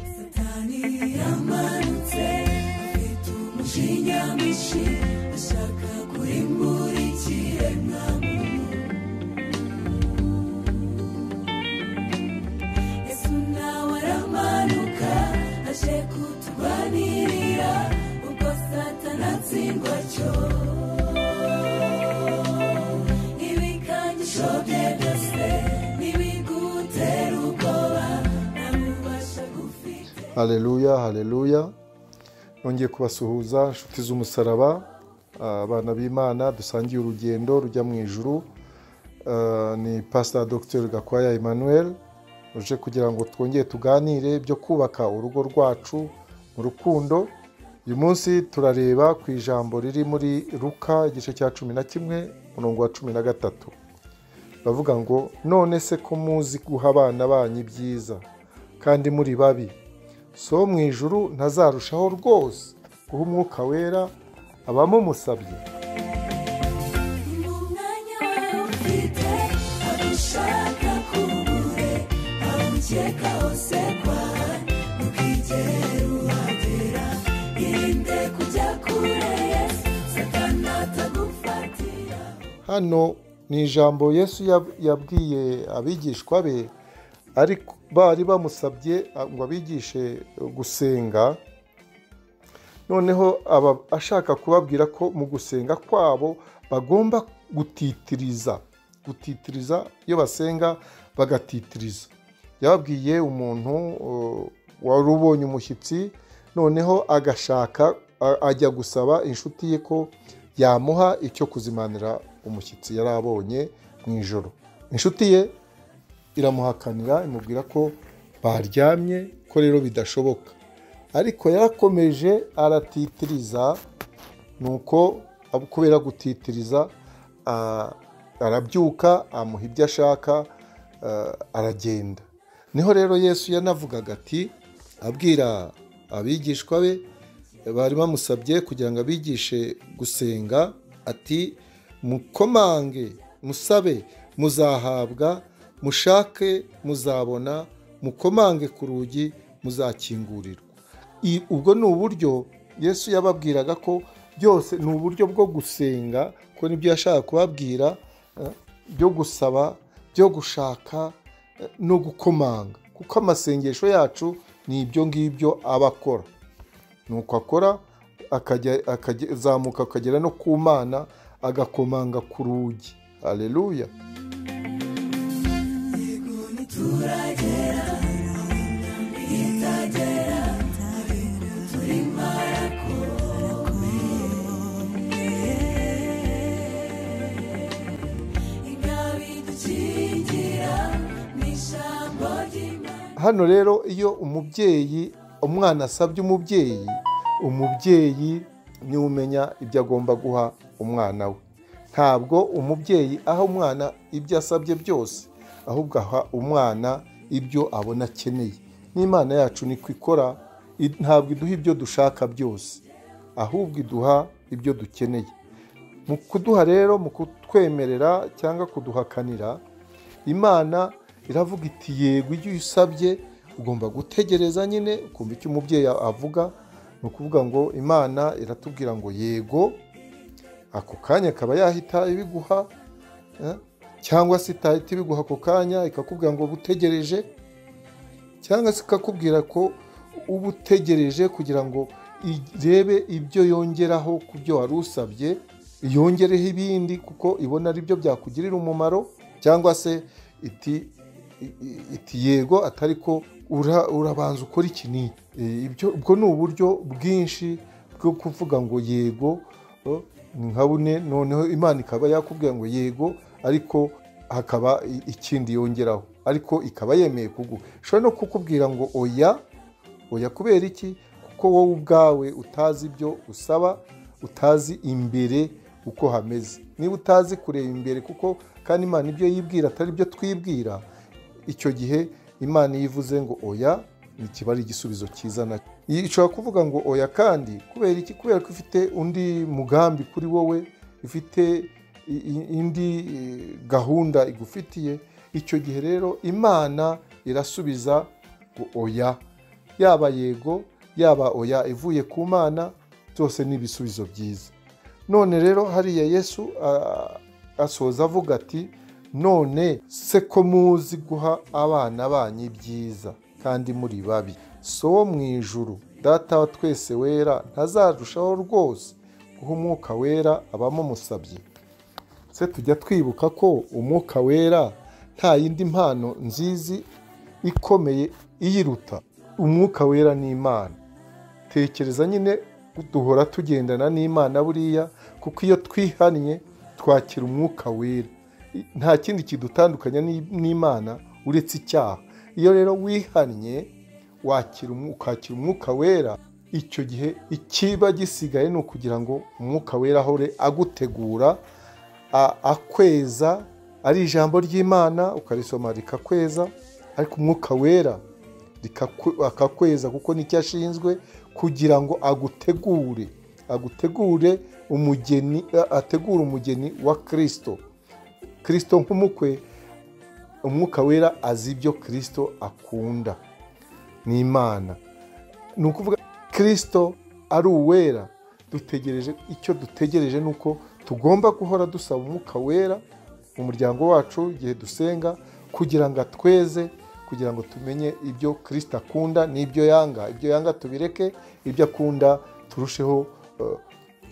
Imani yamanutse afite umujinya mwinshi ashaka kurimbura ikiremwa Yesu nawe aramanuka aje kuturwanirira ubwo satani atsindwa cyo ibikangisho bye byose ntibigutera ubwoba nta bubasha gufite Haleluya, haleluya. Nongeye kubasuhuza inshuti z'umusaraba, abana b'Imana dusangiye urugendo rujya mu ijuru. Ah, Ni Pastor Dr. Gakwaya Emmanuel uje kugira ngo twongere tuganire byo kubaka urugo rwacu mu rukundo. Uyu munsi turareba ku ijambo riri muri Luka igice cya cumi na kimwe umurongo wa cumi na gatatu. bavuga ngo none se ko muzi guha abana banyu ibyiza kandi muri babi so wo mu ijuru ntazarushaho rwose guha umwuka wera abamumusabye umwanya wawe ufite aho ushaka kubure aho ukeka hose kwawe ntukigere uhagera irinde kujya kure yesu satani atagufatira hano ni ijambo yesu yab- yabwiye abigishwa be ariko bari bamusabye a- ngo abigishe gusenga noneho aba ashaka kubabwira ko mu gusenga kwabo bagomba gutitiriza gutitiriza iyo basenga bagatitiriza yababwiye umuntu uh, wari ubonye umushyitsi noneho agashaka a- ajya gusaba inshuti ye ko yamuha icyo kuzimanira umushyitsi yari abonye mu ijoro inshuti ye iramuhakanira imubwira ko baryamye ko rero bidashoboka ariko yarakomeje aratitiriza nuko ab- kubera gutitiriza a- arabyuka amuha ibyo ashaka a, aragenda niho rero yesu yanavugaga ati abwira abigishwa be bari bamusabye kugira ngo abigishe gusenga ati mukomange musabe muzahabwa mushake muzabona mukomange ku rugi muzakingurirwa I- ubwo ni uburyo yesu yababwiraga ko byose ni uburyo bwo gusenga ko nibyo yashaka kubabwira eh, byo gusaba byo gushaka eh, no gukomanga kuko amasengesho yacu ni ibyo ngibyo aba akora nuko akora akajya akajya- azamuka akagera no ku mana agakomanga ku rugi aleluya inkabidukingira ni ijambo ry'imana hano rero iyo umubyeyi umwana asabye umubyeyi umubyeyi niwe umenya ibyo agomba guha umwana we ntabwo umubyeyi aha umwana ibyo asabye byose ahubwo aha umwana ibyo abona akeneye n'imana yacu niko ikora i- ntabwo iduha ibyo dushaka byose ahubwo iduha ibyo dukeneye mu kuduha rero mu kutwemerera cyangwa kuduhakanira imana iravuga iti yego icyo usabye ugomba gutegereza nyine ukumva icyo umubyeyi avuga ni ukuvuga ngo imana iratubwira ngo yego ako kanya akaba yahita ibiguha eh, cyangwa se itahita ibiguha ako kanya ikakubwira ngo utegereje cyangwa se ikakubwira ko uba utegereje kugira ngo irebe ibyo yongeraho ku byo wari usabye yongereho ibindi kuko ibona ari byo byakugirira umumaro cyangwa se iti i- i- iti yego atari ko ura- urabanza ukora iki n'iki E, ibyo ubwo ni uburyo bwinshi bwo kuvuga ngo yego o, ni nka bune noneho imana ikaba yakubwira ngo yego ariko hakaba i- ikindi yongeraho ariko ikaba yemeye kuguha ishobora no kukubwira ngo oya oya kubera iki kuko wowe ubwawe utazi ibyo usaba utazi imbere uko hameze niba utazi kureba imbere kuko kandi imana ibyo yibwira atari byo twibwira icyo gihe imana iyo ivuze ngo oya ntikiba ari igisubizo cyiza nacyo Iyi ishobora kuvuga ngo oya kandi kubera iki kubera ko ifite undi mugambi kuri wowe ifite i- i- indi eh, gahunda igufitiye icyo gihe rero imana irasubiza ngo oya yaba yego yaba oya ivuye ku mana byose ni ibisubizo byiza none rero hariya yesu a- asoza avuga ati none se ko muzi guha abana banyu ibyiza kandi muri babi so wo mu ijuru data wa twese wera ntazarushaho rwose guha umwuka wera abamumusabye se tujya twibuka ko umwuka wera nta yindi mpano nzizi ikomeye iyiruta umwuka wera ni imana tekereza nyine duhora tugendana n'imana buriya kuko iyo twihannye twakira umwuka wera I- nta kindi kidutandukanya n'i- n'imana uretse icyaha iyo rero wihannye wakira umwu- ukakira umwuka wera icyo gihe ikiba gisigaye ni ukugira ngo umwuka wera ahore agutegura a- akweza ari ijambo ry'imana ukarisoma rikakweza ariko umwuka wera rikaku- akakweza kuko nicyo ashinzwe kugira ngo agutegure agutegure umugeni a- ategure umugeni wa kirisito kirisito nk'umukwe umwuka wera azi ibyo kirisito akunda ni imana ni ukuvuga kirisito ari uwera dutegereje icyo dutegereje ni uko tugomba guhora dusaba umwuka wera mu muryango wacu igihe dusenga kugira ngo atweze kugira ngo tumenye ibyo kirisito akunda n'ibyo yanga ibyo yanga tubireke ibyo akunda turusheho eh,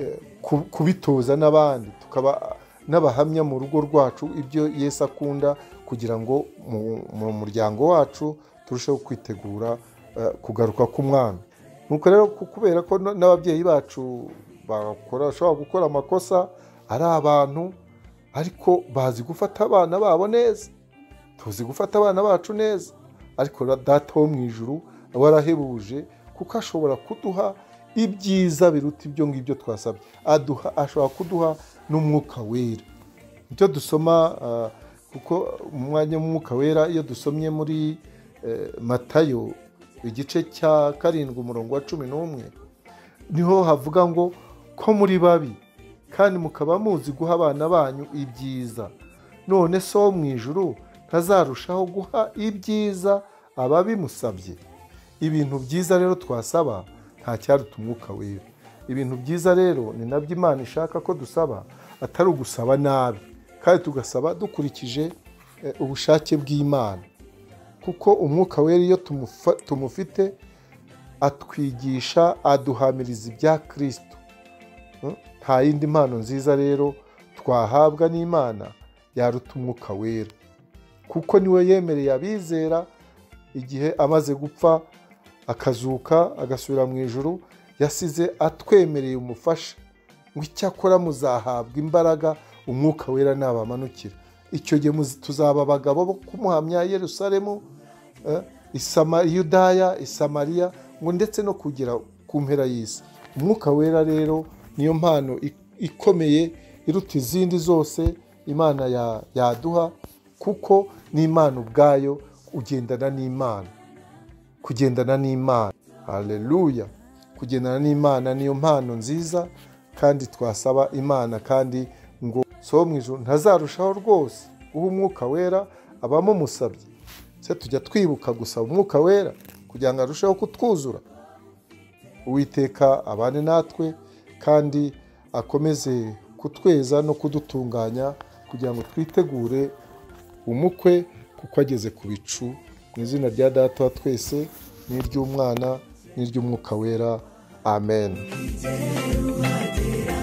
eh, ku- kubitoza n'abandi tukaba n'abahamya mu rugo rwacu ibyo yesu akunda kugira ngo mu- mu muryango wacu turusheho kwitegura eh, kugaruka k'umwami nuko rero ku- kubera ko n- n'ababyeyi bacu bakora bashobora gukora amakosa ari abantu ariko bazi gufata abana babo neza tuzi gufata abana bacu neza ariko ra- data wo mu ijuru warahebuje kuko ashobora kuduha ibyiza biruta ibyo ngibyo twasabye aduha ashobora kuduha n'umwuka wera icyo dusoma ah, kuko mu mwanya w'umwuka wera iyo dusomye muri eh, matayo igice cya karindwi umurongo wa cumi n'umwe niho havuga ngo ko muri babi kandi mukaba muzi guha abana banyu ibyiza none so wo mu ijuru ntazarushaho guha ibyiza ababimusabye ibintu byiza rero twasaba nta cyaruta umwuka wera ibintu byiza rero ni nabyo imana ishaka ko dusaba atari ugusaba nabi kandi tugasaba dukurikije eh, ubushake bw'imana kuko umwuka wera iyo tumufa- tumufite atwigisha aduhamiriza ibya kirisito Mm? nta yindi mpano nziza rero twahabwa n'imana yaruta umwuka wera kuko niwe yemereye abizera igihe amaze gupfa akazuka agasubira mu ijuru yasize atwemereye umufasha ngo icyakora muzahabwa imbaraga umwuka wera nabamanukira icyo gihe muzi- tuzaba abagabo bo kumuhamya yerusalemu eh, Isama- yudaya isamariya ngo ndetse no kugera ku mpera y'isi umwuka wera rero niyo mpano i- ikomeye iruta izindi zose imana ya- yaduha kuko n'imana ubwayo ugendana n'imana kugendana n'imana haleluya kugendana n'imana niyo mpano nziza kandi twasaba imana kandi ngo so mu ijuru ntazarushaho rwose guha umwuka wera abamumusabye se tujya twibuka gusaba umwuka wera kugira ngo arusheho kutwuzura uwiteka abane natwe kandi akomeze kutweza no kudutunganya kugira ngo twitegure umukwe kuko ageze ku bicu mu izina rya data wa twese n'iry'umwana n'iry'umwuka wera amen Uwagera